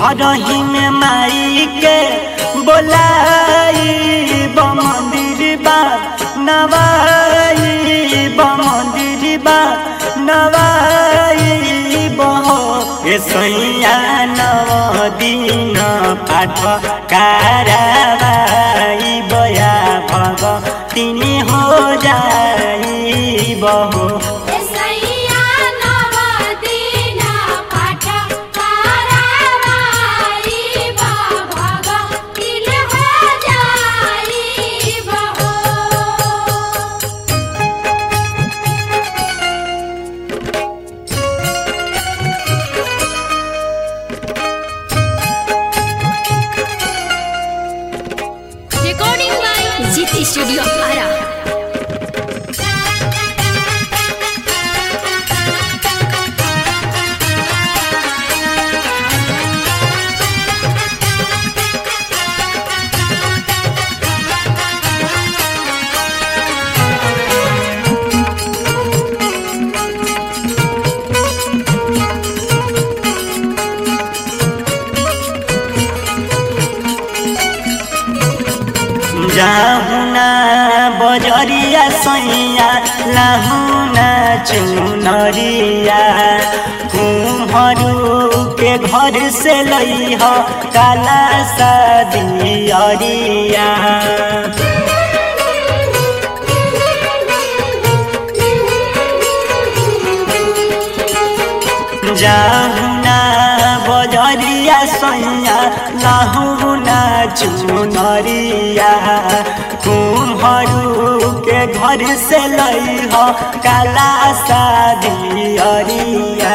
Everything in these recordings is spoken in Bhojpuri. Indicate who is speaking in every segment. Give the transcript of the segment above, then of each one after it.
Speaker 1: घर ही में माई के बोलाई मंदिर बा नवाई मंदिर बा नवाई बहो ए सैया नव दिन पाठ कारवाई बया भग तिनी हो जाई बहो
Speaker 2: एसैया नवदिन पाठ कारवाई भग तिल हो जाई बहो
Speaker 3: Recording by GT Studio Ara.
Speaker 1: जाहुना बजरिया सैया लाहुना चुनरिया कुम्हरू के घर से लई ह काला सदियरिया जाहुना बजरिया सैया लाहुना चुनरिया कुम्हरू के घर से लई ह काला सादियरिया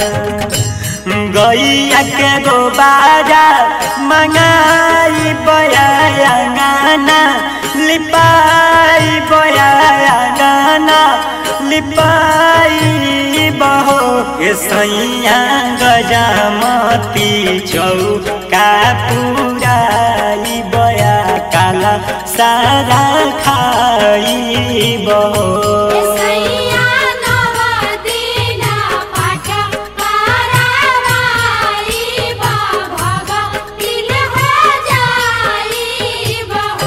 Speaker 1: गैया के गोबारा मंगाई बया गाना लिपाई बया गाना लिपाई बहो के सैया गजामती चौका पुराई बया काला सारा खाई बहो
Speaker 2: एसैया नवदिन पाठ कारवाई भग तिल हो जाई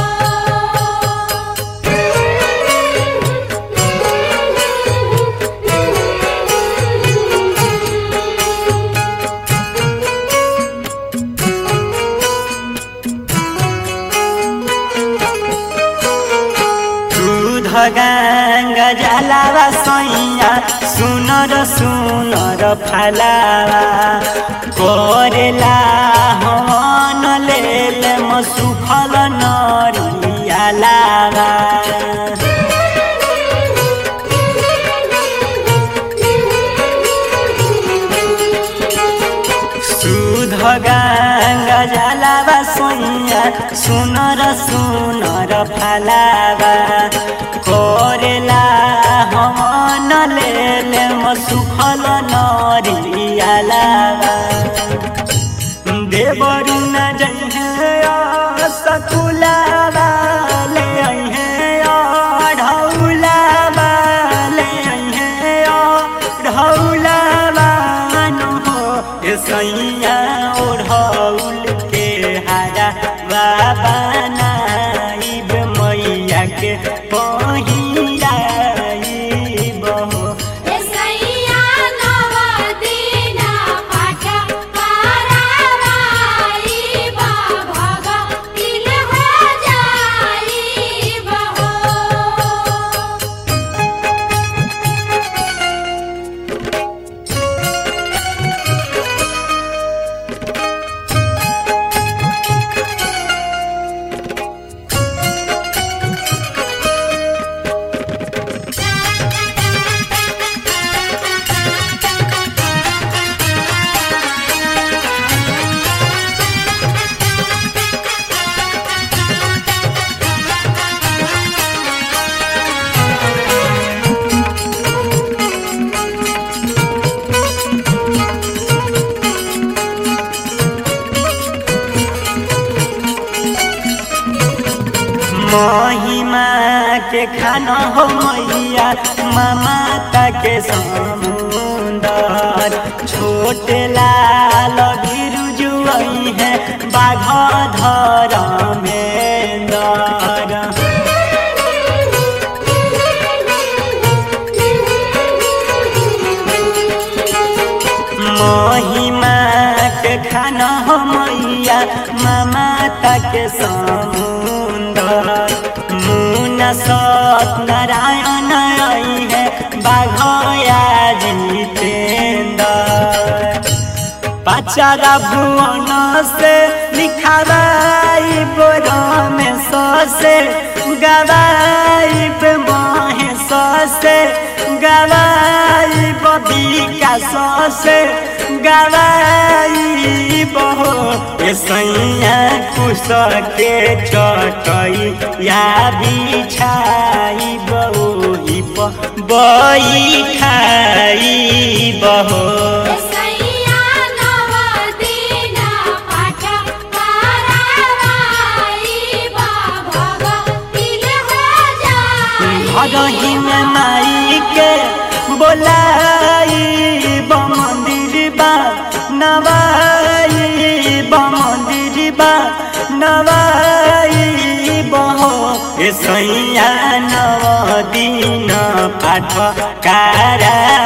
Speaker 2: बहो
Speaker 1: दूध गांगा जलावा सैया सुनर सुनर फलावा करेला हवन लेल म सुफल नरियालावा सुध गांगा जलावा सैया सुनर सुनर फलावा करेला हवन लेल म सुफल नरियालावा देवरु न जइहे सकुलावा ले अइहे ढौलावा ले अइहे ढौलावा नु हो ए सैया ओढ़ौल के हारा बाबा नाइब मैया के पहिराई बहो
Speaker 2: एसैया नवदिन पाठ कारवाई भग तिल हो जाई बहो
Speaker 1: महिमा के खाना हो मैया ममता के समुंदर छोटे लाल बिरुजुआ धरमेन्दर महिमा के खाना हो मैया ममता के समुंदर मुना सत नारायण आई है बाघया जितेंद्र पाचारा भुवन से लिखावाई बोरा में ससे गवाई पे माहे ससे गवाई बबिका ससे गवाई बहो ए सैया कुश के चटई या बिछाई बही बई खाई बहो
Speaker 2: सैया नव दीना पाठ करावाई बा भगतिल हो जाई
Speaker 1: भगही में माई के बोलाई मंदिर बा नवाई मंदिर बा नवाई बहो ए सैया नव दिन पाठ कारा